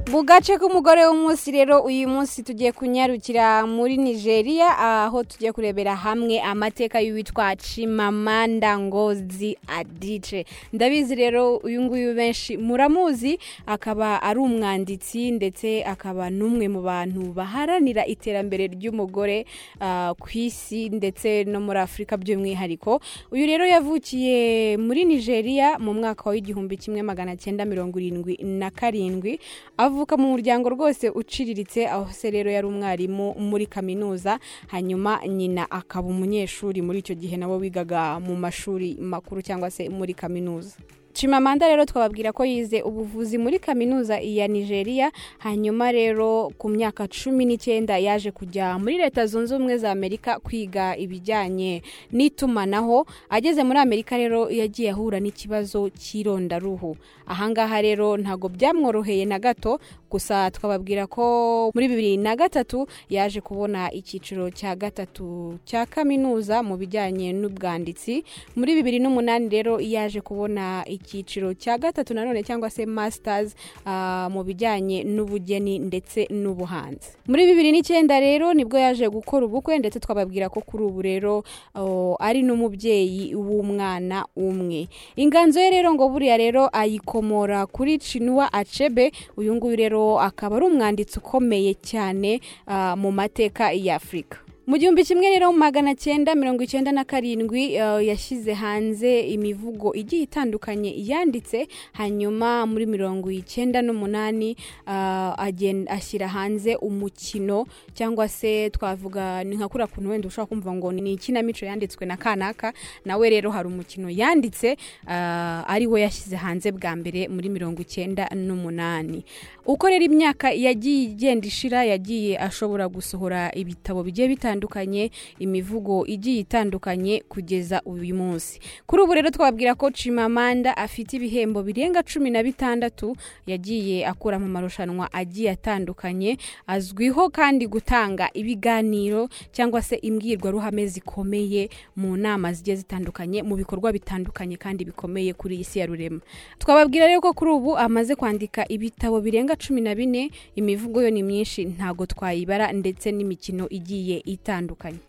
mu gace k'umugore w'umunsi rero uyu munsi tugiye kunyarukira muri nigeria aho tugiye kurebera hamwe amateka y'uwitwa Chimamanda Ngozi Adichie ndabizi rero uyu nguyu benshi muramuzi akaba ari umwanditsi ndetse akaba n'umwe mu bantu baharanira iterambere ry'umugore ah, ku isi ndetse no muri afurika by'umwihariko uyu rero yavukiye muri nigeria mu mwaka w'igihumbi kimwe magana cyenda mirongo irindwi na karindwi avuka mu muryango rwose uciriritse aho se rero yari umwarimu muri kaminuza hanyuma nyina akaba umunyeshuri muri icyo gihe nawe wigaga mu mashuri makuru cyangwa se muri kaminuza Chimamanda rero twababwira ko yize ubuvuzi muri kaminuza ya Nigeria hanyuma rero ku myaka cumi n'icyenda yaje kujya muri leta zunze ubumwe za Amerika kwiga ibijyanye n'itumanaho ageze muri Amerika rero yagiye ahura n'ikibazo cy'irondaruhu ahangaha rero ntago byamworoheye na gato gusa twababwira ko muri bibiri na gatatu yaje kubona icyiciro cya gatatu cya kaminuza mu bijyanye n'ubwanditsi muri bibiri n'umunani rero yaje kubona icyiciro cya gatatu nanone cyangwa se masters ah, mu bijyanye n'ubugeni ndetse n'ubuhanzi muri bibiri n'icyenda rero nibwo yaje gukora ubukwe ndetse twababwira ko kuri ubu rero oh, ari n'umubyeyi w'umwana umwe inganzo ye rero ngo buriya rero ayikomora kuri Chinua Achebe uyu nguyu rero akaba ari umwanditsi ukomeye cyane ah, mu mateka ya Afurika mu gihumbi kimwe rero magana cyenda mirongo icyenda na karindwi eh, yashyize hanze imivugo igiye itandukanye yanditse hanyuma muri mirongo icyenda n'umunani ah, agen- ashyira hanze umukino cyangwa se twavuga ni nka kuriya kuntu wenda ushobora kumva ngo ni ikinamico yanditswe na kanaka nawe rero hari umukino yanditse ah, ari wo yashyize hanze bwa mbere muri mirongo icyenda n'umunani uko rero imyaka yagiye igenda ishira yagiye ashobora gusohora ibitabo bigiye bitandukanye imivugo igiye itandukanye kugeza uyu munsi kuri ubu rero twabwira ko Chimamanda afite ibihembo birenga cumi na bitandatu yagiye akura mu marushanwa agiye atandukanye azwiho kandi gutanga ibiganiro cyangwa se imbwirwaruhame zikomeye mu nama zigiye zitandukanye mu bikorwa bitandukanye kandi bikomeye kuri iyi si ya rurema twababwira rero ko kuri ubu amaze kwandika ibitabo birenga cumi na bine imivugo yo ni myinshi ntago twayibara ndetse n'imikino igiye itandukanye